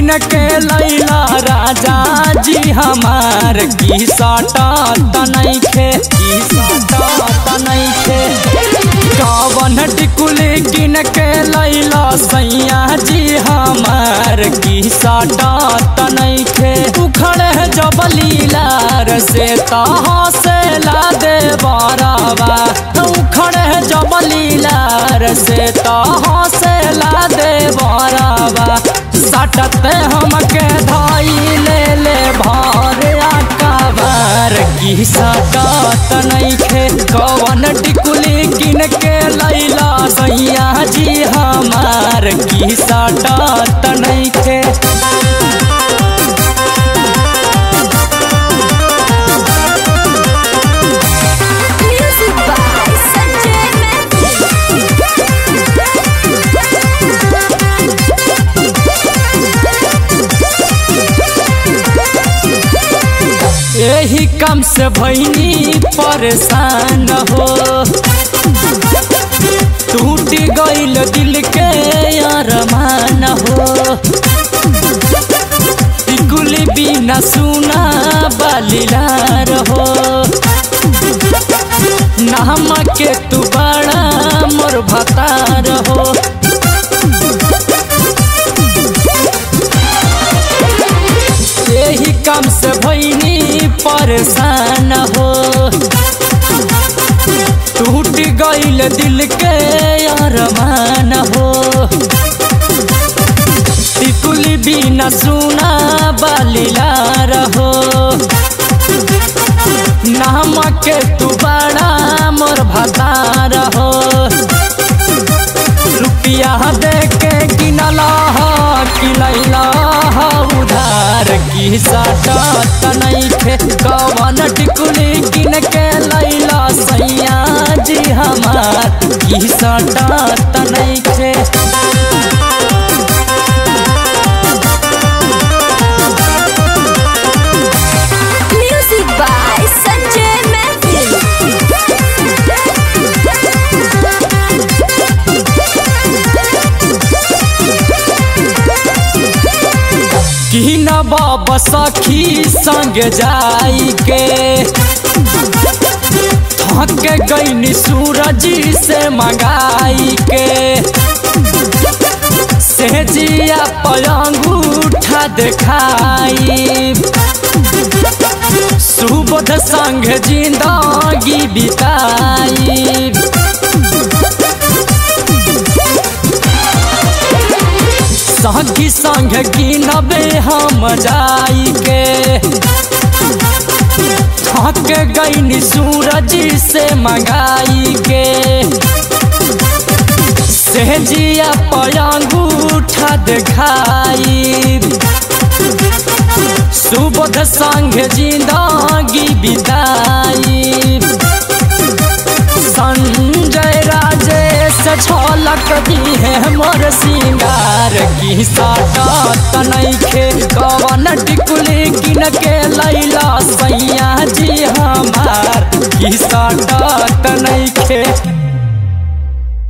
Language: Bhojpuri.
किन के लैला राजा जी हमार की साटा तनैखे की साटा तनैखे कवन टिकुली किन के लैला सैया जी हमार की साटा तनैखे उखड़े जबलीलार से तहाँ से ला दे बारावा उखड़े जबलीलार से तहाँ से ला दे बारावा सटते हमके धाई ले ले भार आकाबार की सटत नैखे कवन टिकुली किन के लैला सैया जी हमार की सटत नैखे Music by Sanjay यही कम से भैनी परेशान हो टूट गईल दिल के अरमान हो टिकुली बिना सुना बलिलार हो नाम के तू बड़ा मोर भतार हो यही काम से भैनी परेशान हो टूट गईल दिल के अरमान हो टिकुली बिना सुना बलिलार हो नाम के तू बड़ा मोर भतार हो रुपिया दे के किनला किलैला उधार की साटा तनैखे कवन टिकुली किन के लैला सैया जी हमार की साटा तनैखे Music by Sanjay की न बाबा सखी संग जाई के थक गईनी सूरज से मंगाई के सेजिया पलंगूठा देखाई सुबोध संग जिंदगी बिताई संगी संग गिनबे हम जाई के थक गईनी सूरज से मंगाई के सेजिया पलंगूठा देखाई सुबोध संग जिंदगी बिताई संजय राजेश छलक दी है मोर सिंगार की साटा तनैखे कवन टिकुली किन के लैला सैया जी हमार की साटा तनैखे